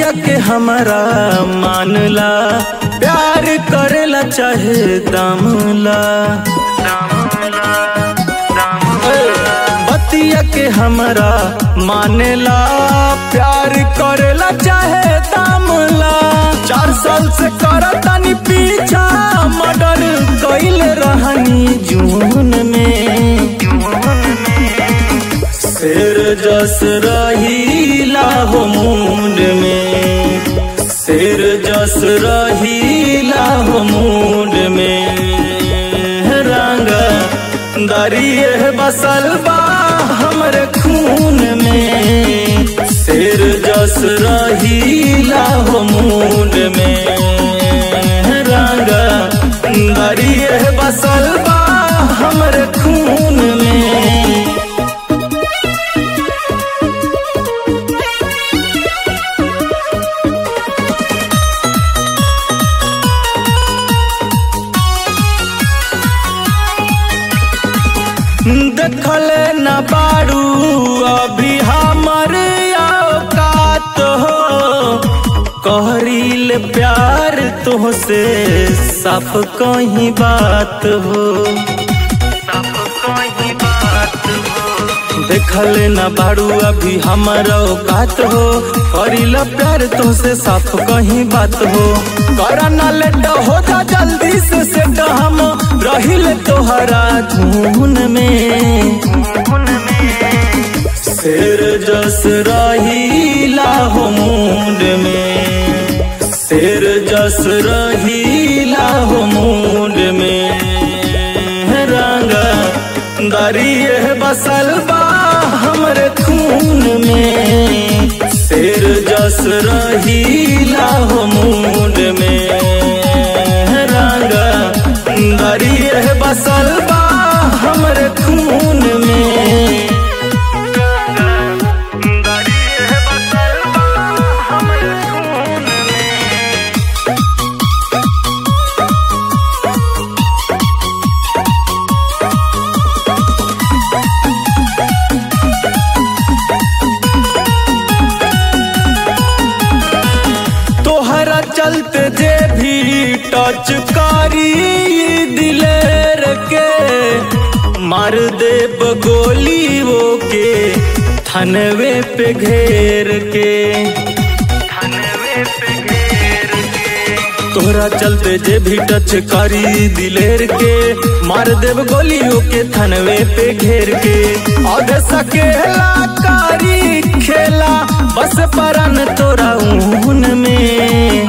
बतिया के हमारा मानला प्यार करेला चाहे दामला बतिया के हमारा मानेला प्यार करेला चाहे दामला चार साल से करतानी पीछा मर्डर कैल रहनी जून में शेर जस रहीला हो मुंड में शेर जस रहीला हो मुंड में रंग दरिए बसल बा हमरे खून में शेर जस रहीला हो मुंड में रंग दरिए बसल बा हमरे खून में देखल न बारू अभी हमर औकात हो कहरील प्यार तुहसे साफ कहीं बात हो देखल न बारू अभी हमर औकात हो करील प्यार तुहसे साफ कहीं बात हो कर न लेट हो जा जल्दी से सेट हम रहिल तोहरा धुन में शेर जस रहीला हो मुंड में शेर जस रहीला हो मुंड में रंग दरिए बसल बा हमरे खून में शेर जस रहीला हो मुंड में रंग दरिए बसल बा हमरे खून में तोहरा चलते जे भी टच करी दिलेर के मार देब गोली वो के थनवे पे घेर के तोहरा चलते जे भी टच करी दिलेर के मार देव गोलियों के थनवे पे घेर के और सकेला कारी खेला बस परन तोरा ऊन में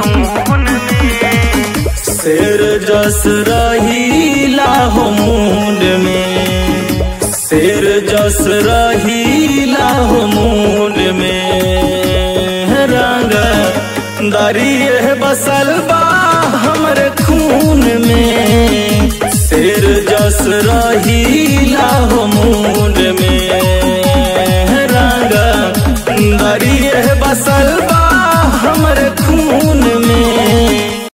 शेर जस रहीला हो मुंड में शेर जस रहीला हो मुंड में रंग दरिए बसल बा हमरे खून में शेर जस रहीला हो मुंड में